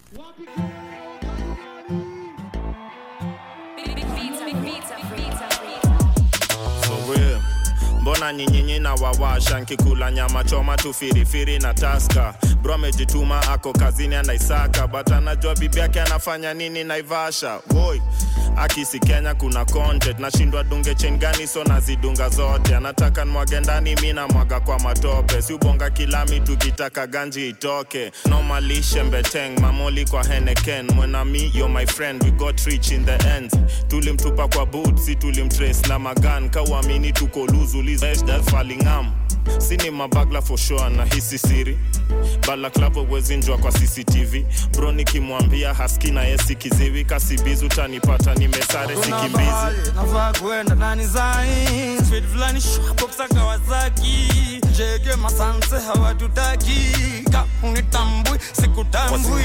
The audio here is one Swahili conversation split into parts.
For real. mbona nyinyinyi na wawasha nkikula nyama choma tu firifiri na taska bro amejituma ako kazini anaisaka but anajua bibi yake anafanya nini naivasha woi akisi kenya kuna content nashindwa dunge chen gani so nazidunga zote anataka nwage ndani mi namwaga kwa matope si ubonga kilami tukitaka ganji itoke nomalishe mbeteng mamoli kwa heneken mwenami yo my friend we got rich in the end tulimtupa kwa boot si tulimtrace na magan kauamini tuko luzulizfalingam sini mabagla for sure na hisi siri balaklavo wezinjwa kwa cctv bro nikimwambia haski na yesi kiziwi kasibizi utanipata nimesare Kuna sikimbizi mahali nafaa kuenda nani zai Speed fulani shwapopsa Kawasaki Jege masanse hawatutaki Ka unitambui sikutambui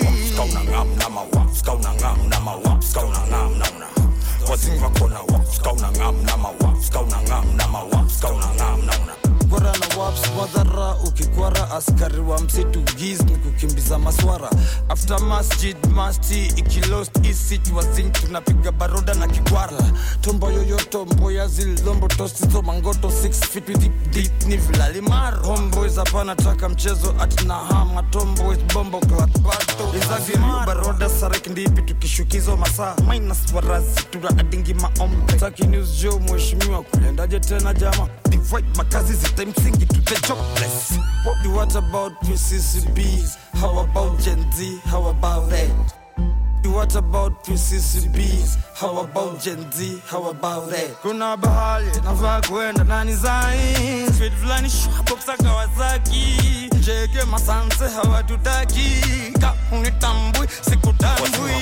Kwara na waps madhara ukikwara askari wa msitu giz ni kukimbiza maswara after masjid masti ikilost isit wazin tunapiga baroda na kikwara tombo yoyoto mboya zilombo tosizo mangoto 6 feet with deep, deep ni vilalimaro homeboys hapana taka mchezo atina hama tomboys bombo clat bato izagiriu baroda sarek ndipi tukishukizo masaa minus warazi tuna adingi maombe taki news jo mheshimiwa kulendaje tena jama divide makazi zitamsingi to the jobless what, what about PCCBs how about Gen Z how about that What about PCCBs? How about Gen Z? How about that? Kuna bahali nafaa kuenda nani zai Speed fulani shwapopsa Kawasaki Jeke masanse hawatutaki Ka unitambui sikutambui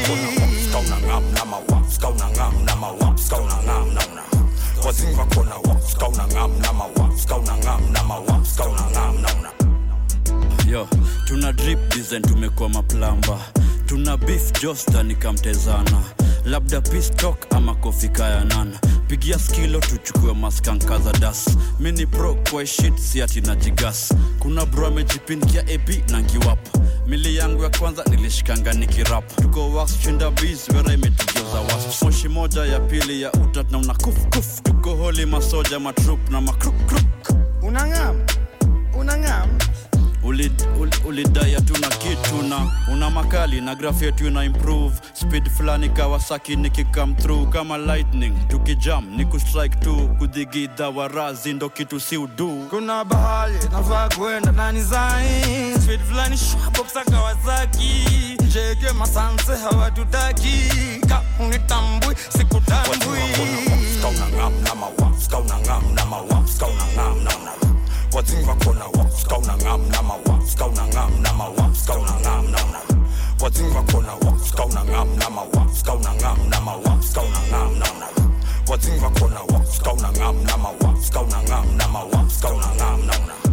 yo tuna drip design tumekuwa maplamba tuna beef josta nikamtezana labda pistok ama kofika ya nana pigia skilo tuchukue maskanka za das mini pro kwa shit siati na jigas kuna bro amejipindia ap na ngiwap mili yangu ya kwanza nilishikanga nikirap tuko wax chinda bis wera imetugeuza was moshi moja ya pili ya utat na una kuf kuf tuko holi masoja matrup na makruk Unangam Unangam ulidai uli, ulidai hatuna kitu na una makali na graph yetu ina improve speed fulani kawasaki nikikam through kama lightning tukijam ni kustrike tu kudhigidha warazi ndo kitu si udu Kuna bahali nafaa kuenda nani zai Speed fulani shwapopsa Kawasaki Jeke masanse hawatutaki Ka unitambui sikutambui What's in